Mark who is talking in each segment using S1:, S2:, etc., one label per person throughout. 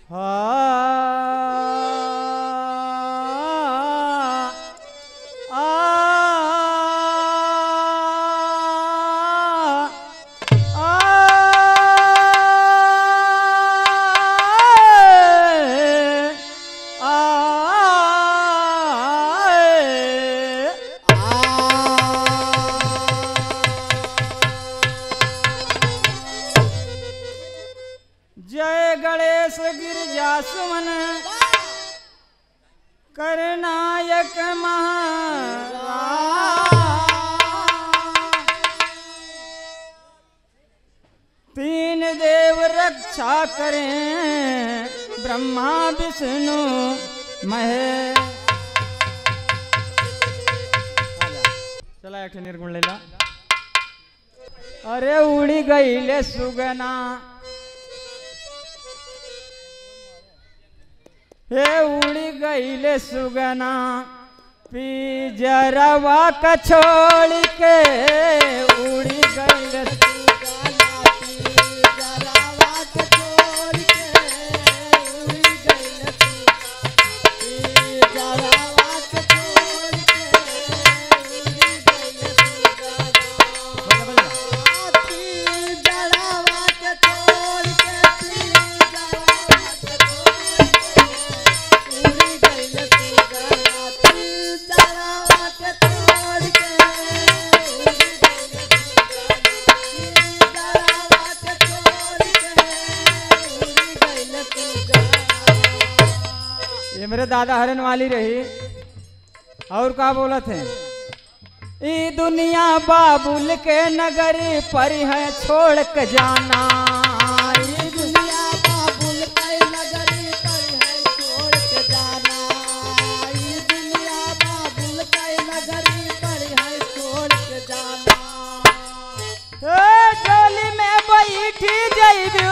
S1: जय गणेश गिरजा सुमन करनायक महा तीन देव रक्षा करें ब्रह्मा विष्णु महेश चला एक ठे निर्गुण लेला अरे उड़ी गईले सुगना हे उड़ी गईले सुगना पिजरवा कछोड़ के उड़ी गईले ये मेरे दादा हरन वाली रही और का बोला थे ई दुनिया बाबुल के नगरी पर है छोड़ के जाना ई दुनिया ए, डोली में बैठी जइबू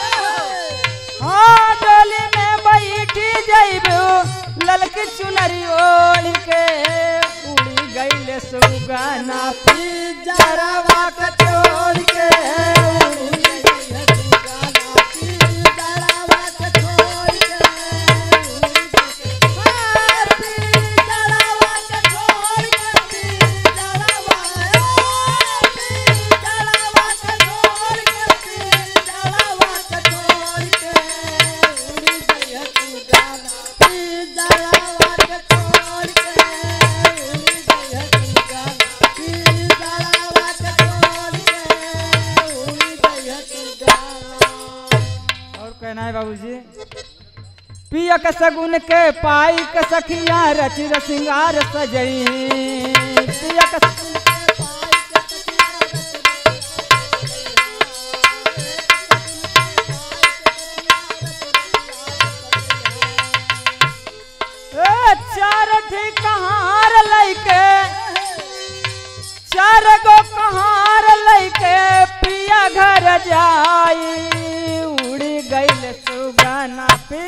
S1: हाँ डोली में बैठी जइबू ललकी चुनरी ओढ़ के उड़ी गईले सुगाना पिजरवा के छोड़ के उड़ी और कहना है बाबूजी पिया के सगुन के पाई के सखिया रचि सिंगार सजई पिया के ए, चार ठिकहार लैके चार गो कहार लैके पिया घर जाई उड़ी गईल सुगाना पे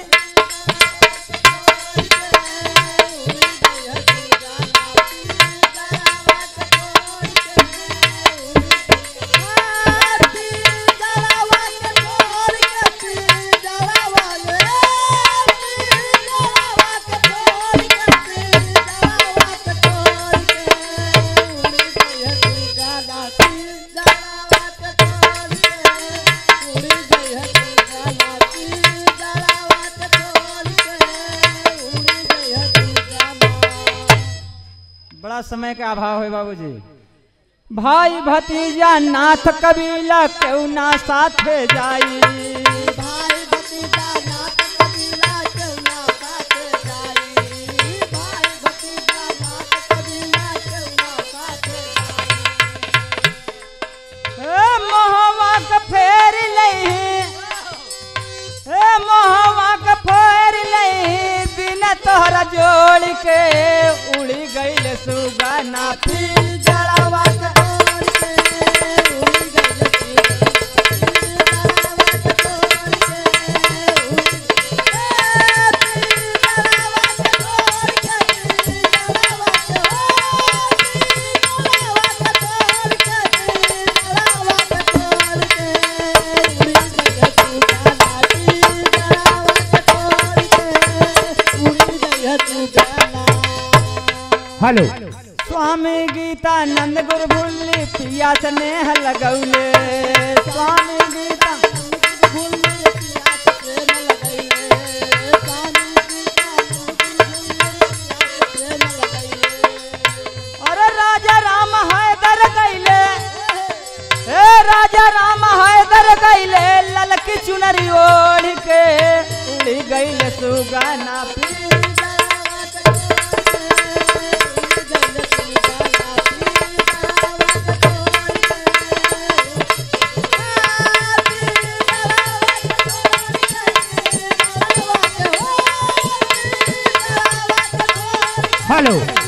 S1: बड़ा समय का अभाव है बाबूजी भाई भतीजा नाथ कबीला क्यों ना साथे जाई ए मोहवा के फेर लई ए मोहवा के फेर लई बिन तोहरा जोड़ के उड़ी गईल सुगाना फिर जड़वा के
S2: Thank you. हेलो
S1: स्वामी गीतानंद गुरु भूली पिया स्नेह लगौले स्वामी गीता अरे राजा राम हैदर गैले हे राजा राम हैदर गैले ललकी चुनरी ओढ़ के उड़ी गैले सुगाना पी
S2: हेलो